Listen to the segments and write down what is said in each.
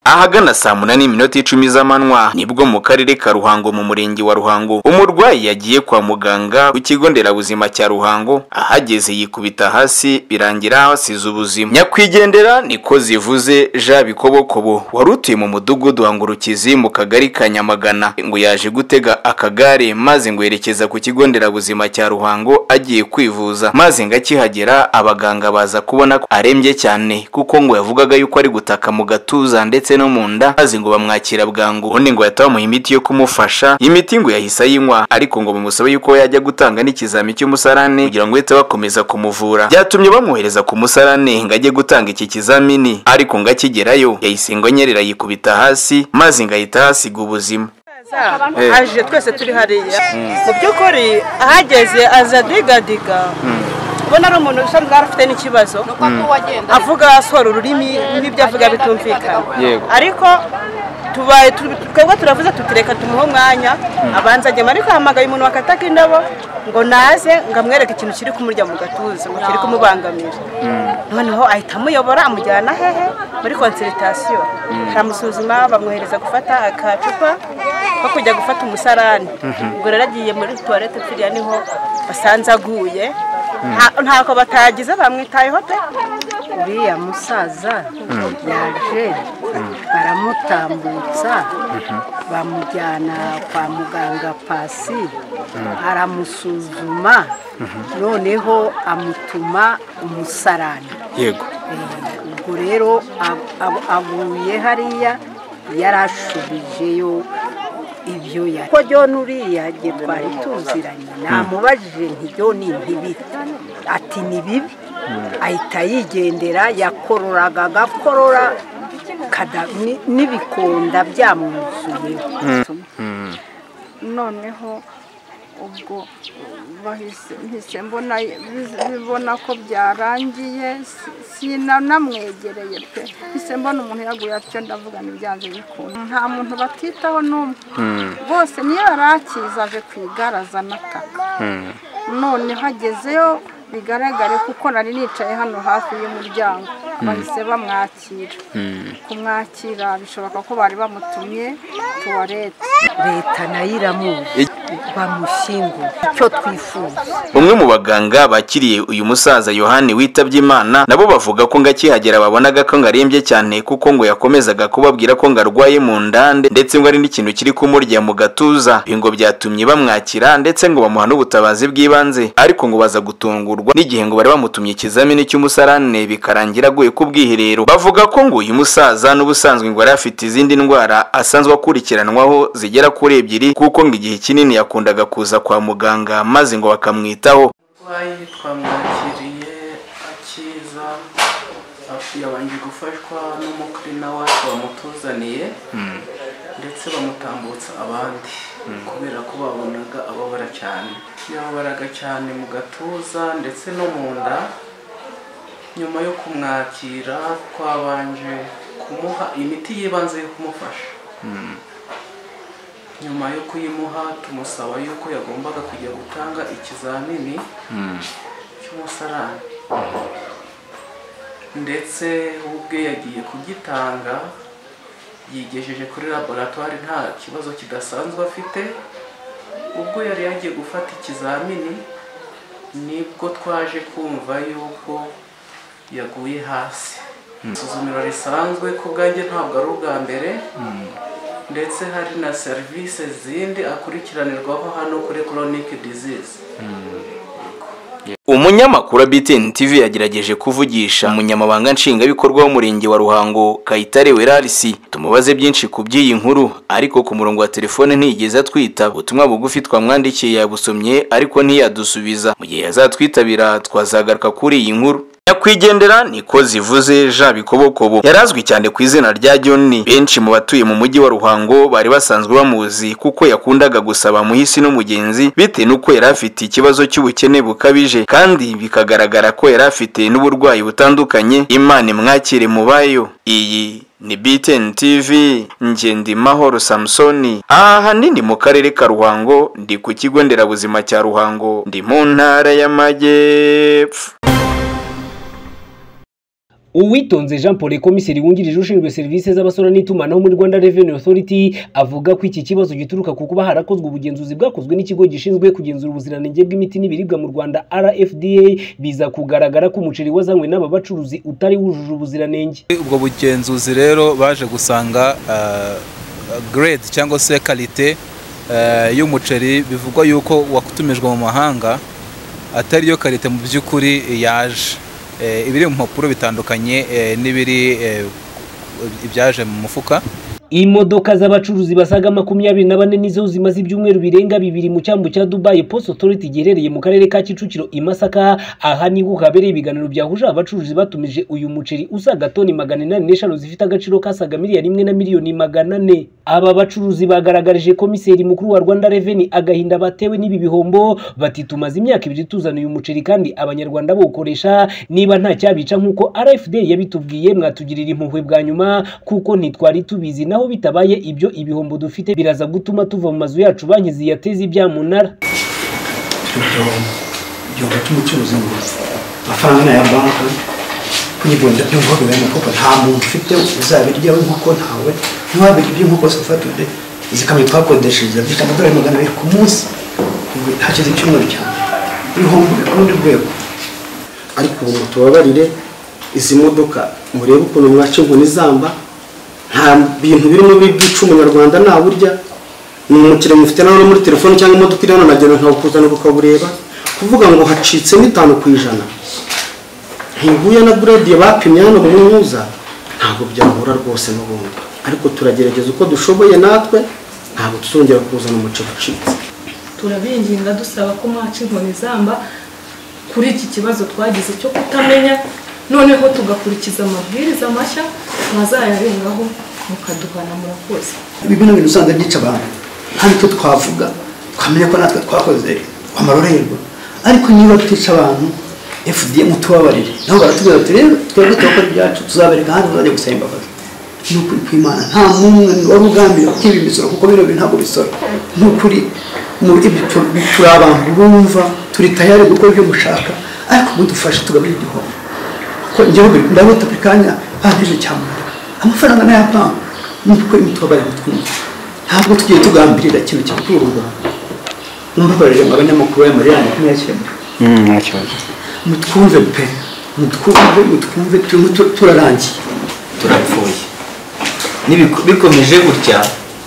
ahagana saa munani n'iminota icumi z'amanywa nibwo mu karere ka ruhango mu murenge wa ruhango umurwayi yagiye kwa muganga ku kigo nderabuzima cya ruhango ahageze yikubita hasi birangira hasize ubuzima nyakwigendera niko zivuze jean bikobokobo wari utuye mu mudugudu wa ngurukizi mu kagari ka nyamagana ngo yaje gutega akagare maze ngo yerekeza ku kigo nderabuzima cya ruhango agiye kwivuza maze ngo akihagera abaganga baza kubona ko arembye cyane kuko ngo yavugaga yuko ari gutaka mu gatuza ndetse ndetse no mu nda maze ngo bamwakira bwangu ubundi ngo bahita bamuha imiti yo kumufasha imiti ngo yahise ayinywa ariko ngo bimusabe yuko yajya gutanga n'ikizami cy'umusarane kugira ngo bahite bakomeza kumuvura byatumye bamwohereza ku musarane ngo ajye gutanga iki kizamini ariko ngo akigerayo yahise ngo anyerera yikubita hasi maze ngo ahita ahasiga ubuzima aje twese turi hariya mu by'ukuri ahageze aza digadiga ubona ari umuntu usa n'aho afite n'ikibazo avuga asohora ururimi n'ibyo avuga bitumvikana ariko tubaye twebwe turavuze tutireka tumuhe umwanya abanza agema ariko hamagaye umuntu wakataga indabo ngo naze ngo amwereke ikintu kiri kumurya mu gatuza ngo kiri kumubangamira noneho ahita amuyobora amujyana hehe muri konsiritasiyo aramusuzuma bamwohereza gufata akacupa ko kujya gufata umusarani ubwo rero agiye muri tuwarete turiya niho basanze aguye ntabwo batagize bamwitayeho pe uriya musaza yaje baramutambutsa bamujyana kwa muganga pasi aramusuzuma noneho amutuma umusarani yego ubwo rero avuye hariya yarashubijeyo ibyo yari ko jyona uriya igihe twari tuziranye namubajije nti jyona ntibite ati ni bibi ahita yigendera yakororaga agakorora n'ibikonda byamwuzuyeho noneho ubwo bahise mbona ko byarangiye sinamwegereye pe mpise mbona umuntu yaguye atyo ndavuga ntibyanze bikunda nta muntu batitaho n'umwe bose niyo yari akiza aje ku igare anataka noneho agezeyo bigaragare kuko nari nicaye hano hafi y'umuryango bahise bamwakira kumwakira bishoboka ko bari bamutumye tuwarete leta nayo iramuzi bamushyingura icyo twifuza umwe mu baganga bakiriye uyu musaza yohani witabye imana nabo bavuga ko ngo akihagera babonaga ko ngo arembye cyane kuko ngo yakomezaga kubabwira ko ngo arwaye mu nda ndetse ngo ari n'ikintu kiri kumurya mu gatuza ibi ngo byatumye bamwakira ndetse ngo bamuha n'ubutabazi bw'ibanze ariko ngo baza gutungurwa n'igihe ngo bari bamutumye ikizamini cy'umusarane bikarangira aguye ku bwiherero bavuga ko ngo uyu musaza n'ubusanzwe ngo yari afite izindi ndwara asanzwe akurikiranwaho zigera kuri ebyiri kuko ngo igihe kinini yakundaga kuza kwa muganga maze ngo bakamwitaho umurwayi twamwakiriye akiza yabanje gufashwa n'umukirina wacu wamutuzaniye ndetse bamutambutsa abandi kubera ko babonaga ababara cyane yababaraga cyane mu gatuza ndetse no mu nda nyuma yo kumwakira twabanje kumuha imiti y'ibanze yo kumufasha nyuma yo kuyimuha tumusaba yuko yagombaga kujya gutanga ikizamini cy'umusarani ndetse ubwe yagiye kugitanga yigejeje kuri laboratwari nta kibazo kidasanzwe afite ubwo yari yagiye gufata ikizamini nibwo twaje kumva yuko yaguye hasi isuzumiro risanzwe ku bwanjye ntabwo ari ubwa mbere ndetse hari na serivisi zindi akurikiranirwaho hano kuri chronic disease umunyamakuru BTN TV yagerageje kuvugisha umunyamabanga nshingwabikorwa w'umurenge wa Ruhango Kayitare Werarisi tumubaze byinshi ku by'iyi nkuru ariko ku murongo wa telefone ntiyigeze atwita ubutumwa bugufi twamwandikiye yabusomye ariko ntiyadusubiza mu gihe yazatwitabira twazagaruka kuri iyi nkuru nyakwigendera niko zivuze jean bikobokobo yarazwi cyane ku izina rya joni benshi mu batuye mu mujyi wa ruhango bari basanzwe bamuzi kuko yakundaga gusaba muhisi n'umugenzi bitewe n'uko yari afite ikibazo cy'ubukene bukabije kandi bikagaragara ko yari afite n'uburwayi butandukanye imana imwakire mu bayo iyi ni BTN TV Ngendimahoro Samsoni aha hanini mu karere ka Ruhango ndi ku kigo nderabuzima cya Ruhango ndi mu ntara y'amajyepfo uwitonze jean paul komiseri wungirije ushinzwe serivisi z'abasora n'itumanaho muri rwanda revenue authority avuga ko iki kibazo gituruka ku kuba harakozwe ubugenzuzi bwakozwe n'ikigo gishinzwe kugenzura ubuziranenge bw'imiti n'ibiribwa mu rwanda rfda biza kugaragara ko umuceri wazanywe n'aba bacuruzi utari wujuje ubuziranenge ubwo bugenzuzi rero baje gusanga ah, grade cyangwa se kalite eh, y'umuceri bivugwa yuko watumijwe mu mahanga atari yo karite mu by'ukuri yaje Eh, ibiri mu mpapuro bitandukanye eh, n'ibiri eh, ibyaje mu mufuka imodoka z'abacuruzi basaga makumyabiri na bane nizo zimaze ibyumweru birenga bibiri mu cyambu cya dubai post authority giherereye mu karere ka kicukiro i masaka aha niho habereye ibiganiro byahuje abacuruzi batumije uyu muceri usaga toni magana inani n'eshanu zifite agaciro kasaga miliyari imwe na miliyoni magana ane aba bacuruzi bagaragarije komiseri mukuru wa rwanda reveni agahinda batewe n'ibi bihombo bati tumaze imyaka ibiri tuzana uyu muceri kandi abanyarwanda bawukoresha niba nta cyabica nk'uko rfd yabitubwiye mwatugirira impuhwe bwa nyuma kuko ntitwari tubizi naho bitabaye ibyo ibihombo dufite biraza gutuma tuva mu mazu yacu banki ziyateze ibyamunara bityo igihombo cy'umucuruzi ngo amafaranga ya banki kwigonda by'ubwoko bwa nkoko nta muntu ufite uzabiryaho inkoko ntawe ntiwabirya iby'inkoko zifata ude zikamyo twakodesheje zifite amadolari magana abiri ku munsi ubu hashize icyumweru cyane ibihombo bikundi rwego ariko ubu ngo tubabarire izi modoka murebe ukuntu mwaca inkoni zamba nta bintu birimo byica umunyarwanda ntaburya ni umukire mufite nawe muri telefone cyangwa imodoka iri hano nagenda nkawukuzana ukabureba kuvuga ngo hacitsemo itanu ku ijana ntihuye na burediye bapimye hano mu nkuza ntabwo byahura rwose n'ubundi ariko turagerageza uko dushoboye natwe ntabwo tuzongera kuzana umuceri ucitse turabinginga dusaba ko mwaca inkoni zamba kuri iki kibazo twagize cyo kutamenya noneho tugakurikiza amabwiriza mashya mwazayarengaho mukaduhana murakoze ibi ni ibintu usanga byica abantu nta nicyo twavuga twamenya ko natwe twakoze amarorerwa ariko niba tutica abantu fdm tubabarire nabo baratubwira bati rero twebwe turakora ibyacu tuzabereka ahandi muzajya gusaba imbabazi ni ukuri kw'imana nta n'umwe wari ugambiriye kwiba imisoro kuko bino bintu ntabwo bisora ni ukuri mu- ibi- tu- turi abantu bumva turi tayari gukora ibyo mushaka ariko mudufashe tugabanye igihombo ko igihugu ndabona buri kanya bahagije cyamunara amafaranga n'ayapanga nuko imitubabarira mutwumva ntabwo tugiye tugambirira ikintu kikuru u rwanda mumbabarire mu abanyamakuru y'amarira yanjye kumuyakemura nta kibazo mutwumve pe mutwumve mutwumve turimo tu- turarangiye turapfuye Nibiku- bikomeje gutya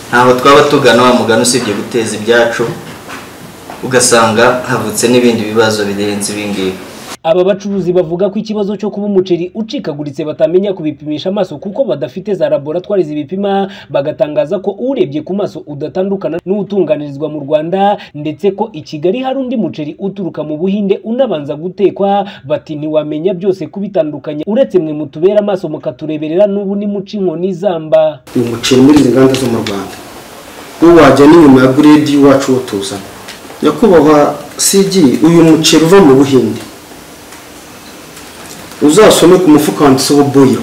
ntaho twaba tugana wa mugani usibye guteza ibyacu ugasanga havutse n'ibindi bibazo birenze ibingibi aba bacuruzi bavuga ko ikibazo cyo kuba umuceri ucikaguritse batamenya kubipimisha amaso kuko badafite za laboratwari zibipima bagatangaza ko urebye ku maso udatandukana n'utunganirizwa mu rwanda ndetse ko i kigali hari undi muceri uturuka mu buhinde unabanza gutekwa bati ntiwamenya byose kubitandukanya uretse mwe mutubera amaso mukatureberera n'ubu nimuca inkoni zamba uyu muceri muri izi nganda zo mu rwanda wowe wajya n'inyuma ya gredi iwacu wo tuzana nyakubahwa cg uyu muceri uva mu buhinde uzasome ku mufuka wanditseho boyo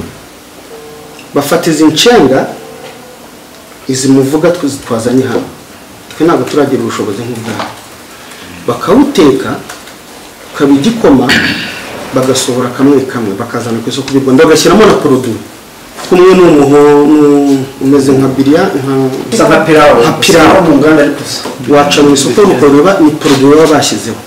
bafata izi nshenga izi muvuga twizi twazanye hano twe ntabwo turagira ubushobozi nk'ubwabo bakawuteka ukaba igikoma bagasohora kamwe kamwe bakazana ku isoko ry'u rwanda bagashyiramo na poroduwi kumwe n'umuhondo umeze nka biriya nka nka pilawo nka pilawo mu nganda ariko waca mu isoko ukareba ni poroduwi baba bashyizeho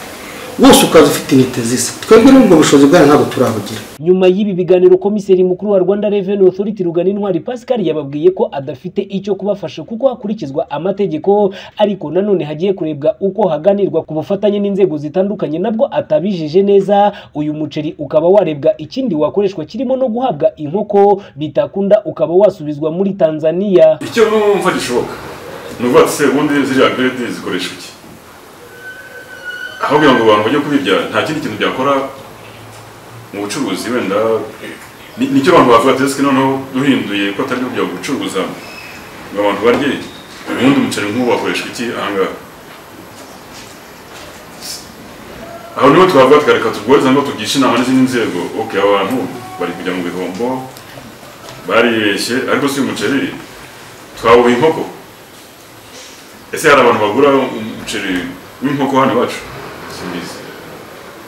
wose ukaza ufite intite zisa twebwe n'ubwo bushobozi bwayo ntabwo turabugira nyuma y'ibi biganiro komiseri mukuru wa rwanda revenue authority rugana intwari pascal yababwiye ko adafite icyo kubafasha kuko hakurikizwa amategeko ariko nanone hagiye kurebwa uko haganirwa ku bufatanye n'inzego zitandukanye nabwo atabijije neza uyu muceri ukaba warebwa ikindi wakoreshwa kirimo no guhabwa inkoko bitakunda ukaba wasubizwa muri tanzania icyo bumva gishoboka ni ukuvuga ati se ubundi ziriya grade zikoresha iki aho kugira ngo abantu bajye kubirya nta kindi kintu byakora mu bucuruzi wenda ni- nicyo abantu bavuga ati ese noneho duhinduye ko atari byo kujya gucuruza ngo abantu barye ubundi umuceri nk'ubu wakoreshwa iki ahangaha aho niho twavuga tukareka turwariza ngo tugishe inama n'izindi nzego ok aba bantu bari kujya mu bihombo baribeshye ariko si umuceri twawuha inkoko ese hari abantu bagura umuceri w'inkoko hano iwacu simbizi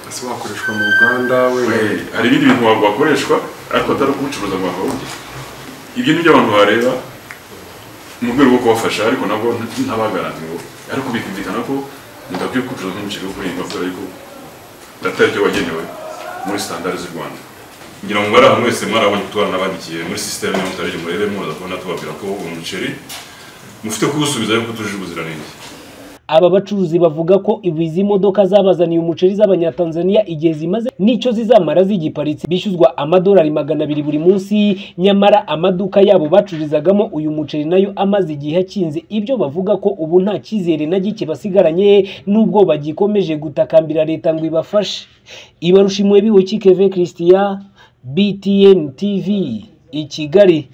ese wakoreshwa mu ruganda We- hari ibindi bintu wakoreshwa ariko atari ukubicuruza ngo bahahunge ibyo ni byo abantu bareba mu rwego rwo kubafasha ariko nabwo ntabagaranti ngo ariko bikumvikana ko mudakwiye kubicuruza nk'umuceri wo kurenga kubera ko atari byo wagenewe muri sitandari z'u rwanda ngira ngo bari ahantu wese mwarabonye kutuba n'abandikiye muri sisiteme yo mutarege murebe muraza kubona tubabwira ko uwo muceri mufite kuwusubiza yuko utujuje ubuziranenge aba bacuruzi bavuga ko izi modoka zabazaniye umuceri z'abanyatanzaniya igihe zimaze n'icyo zizamara zigiparitse bishyuzwa amadolari magana abiri buri munsi nyamara amaduka yabo bacururizagamo uyu muceri nayo amaze igihe akinze ibyo bavuga ko ubu nta cyizere na gike basigaranye n'ubwo bagikomeje gutakambira leta ngo ibafashe ibarusha imwe biwe keve christian btn tv i kigali